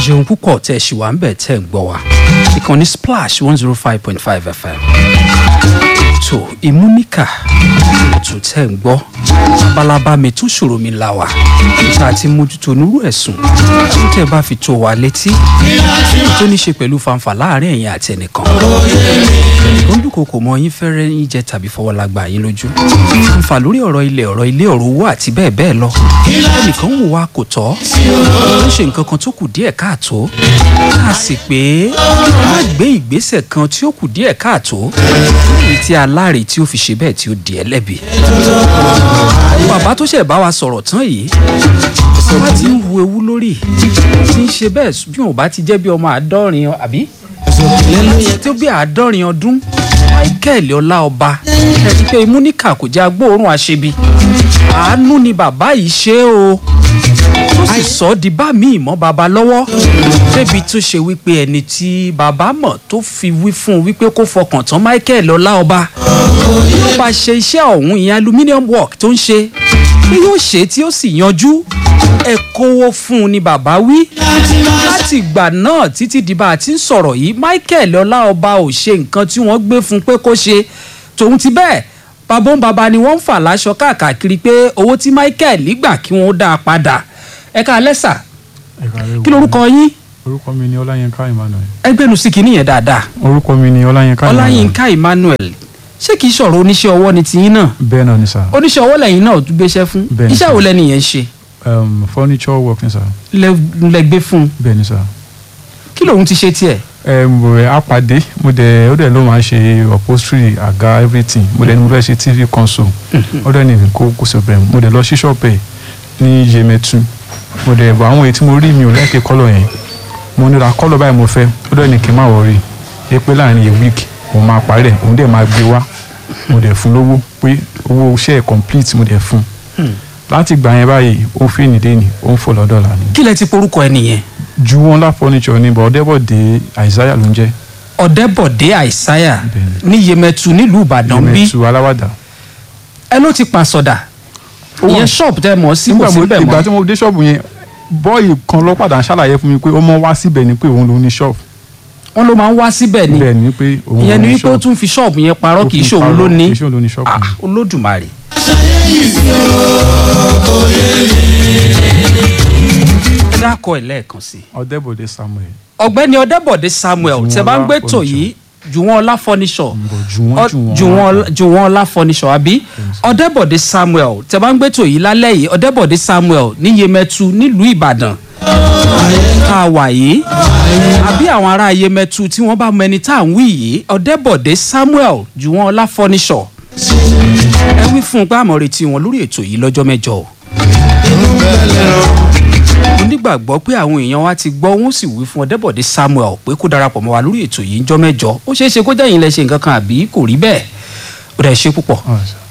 ṣeun púpọ̀ tẹ̀ ṣì wà ń bẹ̀ tẹ̀ ń gbọ́ wa ìkànnì splash one zero five point five fm ètò ìmúníkà ètò tẹ̀ ń gbọ́ labalábá mi tún ṣòro mi là wá níta àti mójútó onírú ẹ̀sùn tó tẹ̀ bá fi tó wa létí tó ní ṣe pẹ̀lú fanfà láàrin ẹ̀yin àti ẹnìkan ó ń dúnkokò mọ yín fẹ́rẹ́ yín jẹ tàbí fọwọ́lágbá yín lójú fanfà lórí ọ̀rọ̀ ilẹ̀ ọ̀rọ̀ ilé ọ̀rọ̀ owó àti bẹ́ẹ̀ bẹ́ẹ̀ lọ ẹnìkan wò wá kò tọ́ ó ń ṣe nǹkan kan tó kù díẹ̀ káàtó a sì pé má gbé ìgbésẹ̀ kan tí ó kù díẹ̀ káàtó èyí tí aláre tí ó fi ṣe bẹ́ẹ̀ tí ó di ẹlẹ́bi bàbá tó ṣẹ̀ bá wa sọ̀rọ̀ tán yìí bá ti ń hu ewu lórí tí ń ṣe bẹ́ẹ̀ bí wọn ò bá ti jẹ́ bí ọmọ àádọ́rin àbí tó bí àádọ́rin ọdún michael ọláọba ẹni pé imúníkà kò jẹ́ agbóòórùn àṣebi àánú ni bàbá yìí ṣe o tó sì sọ ọ́ di bá mi ìmọ̀ bàbá lọ́wọ́ débi tó ṣe wípé ẹni tí bàbá mọ̀ tó fi wí fún un wípé kó fọkàn tán michael ọláọba ló bá ṣe iṣẹ́ ọ̀hún ìyẹn aluminium work tó ń ṣe bí yóò ṣe tí ó sì yanjú ẹ kówó fún un ni bàbá wí láti ìgbà náà títí di bá a ti ń sọ̀rọ̀ yìí michael ọláọba ò ṣe nǹkan tí wọ́n gbé fún un pé kó ṣe tòun ti bẹ́ẹ̀ babó ń baba ni wọ́n ń fà láṣọ káàkiri pé owó tí michael gbà kí wọ́n dá a padà ẹ ká lẹ́sà kí lorúkọ yín orúkọ mi ni ọláyínká emmanuel. ẹgbẹ́nu sí kìíní yẹn dáadáa orúkọ mi ni ọláyínká emmanuel. ọláyínká emmanuel ṣé kìí sọ̀rọ̀ oníṣẹ́ ọwọ́ ni tiyín náà bẹ́ẹ̀ náà ni sà. oníṣẹ́ ọwọ́ lẹ́yìn náà tún gbéṣẹ́ fún Bẹ́ẹ̀ ni iṣẹ́ sir. wo lẹ́ni yẹn ń ṣe Um, furniture work ni sà. Lẹ- lẹ gbé fún un bẹ́ẹ̀ ni sà. kí lòun ti ṣe tiẹ̀ Um, a pàdé mo dẹ̀ ó dẹ̀ ló máa ń ṣe upholstery àga everything mo dẹ̀ ní mo fẹ́ ṣe tv console ó dẹ̀ ní kó kó sọ bẹ́ẹ̀ mo dẹ̀ lọ sí ṣọ́ọ̀bù ẹ̀ ní yemẹtu mo dẹ̀ bọ̀ àwọn èyí tí mo rí mi ò lẹ́kẹ̀ẹ́ kọ́lọ̀ yẹn mo nira kọ́lọ̀ báyìí mo fẹ́ ó dẹ̀ ní kí n má wọrí ẹ pé láàrin a week òun máa parí ẹ̀ òun dẹ̀ máa gbé wá mo dẹ̀ fún lówó pé owó iṣẹ́ ẹ̀ complete mo dẹ̀ fún láti gbà yẹn báyìí ó fi nìdé ni ó ń fò lọ́dọ̀ là ní. kí lẹ ti porúkọ ẹ nìyẹn ju wọn lá furniture ní bọ̀ ọ̀dẹ́bọ̀dé àìsáyà ló ń jẹ́ ọ̀dẹ́bọ̀dé àìsáyà Bẹ́ẹ̀ni. ní yemẹtu nílùú ìbàdàn bí yẹmẹtu aláwàdà. ẹ ló ti pàṣọdà Ó wà. ìyẹn ṣọ́ọ̀bù tẹ mọ̀ sí kò nígbà mo síbẹ̀ ìgbà mọ́ tí mo dé ṣọ́ọ̀bù yẹn bọ́ọ̀yì kan ló padà ṣàlàyé fún mi pé ó mọ wá síbẹ̀ ni pé òun ló ní ṣọ́ọ̀bù wọn ló máa ń wá síbẹ̀ ni bẹ́ẹ̀ ni pé òun ló ìyẹn ni ní wípé ó tún fi ṣọ́ọ̀bù yẹn parọ́ Ó kì í fi ṣe òun parọ́, ló ní kì í ṣe òun ló ní ṣọ́ọ̀bù Ah, yẹn. olódùmarè. ẹ dákọ̀ ẹ̀ lẹ́ẹ̀kan sí i ọ̀dẹ́bọ̀dé samuel ọ̀gbẹ́ni ọ̀dẹ́bọ̀dé samuel Jùwọ́n tẹ bá ń Ọlá gbé tò furniture. yìí jùwọ́n ọlá furniture Ǹbọ̀ Jùwọ́n Ọ- Jùwọ́n jùwọ́n Ọlá. jùwọ́n ọlá furniture àbí ọ̀dẹ́bọ̀dé samuel tẹ bá ń gbé tò yìí lálẹ́ yìí ọ̀dẹ́bọ̀dé samuel ní yemẹtu nílùú ìbàdàn tá a wà yìí àbí àwọn ará yemẹtu tí wọ́n bá mọ ẹni tá à ń wí yìí ọ̀dẹ́bọ̀dé samuel jùwọ́n ọlá furniture ẹ wí fún un pé àmọ́ retí wọn lórí ètò yìí lọ́jọ́ mẹ́jọ o mo nígbàgbọ́ pé àwọn èèyàn wa ti gbọ́ wọ́n sì wí fún ọ̀dẹ́bọ̀dé samuel pé kó darapọ̀ mọ́ wa lórí ètò yìí ńjọ́ mẹ́jọ ó ṣeé ṣe kó jẹ́ yín lẹ ṣe nǹkan kan àbí kò rí bẹ́ẹ̀ ó dẹ̀ ṣe púpọ̀ Alright.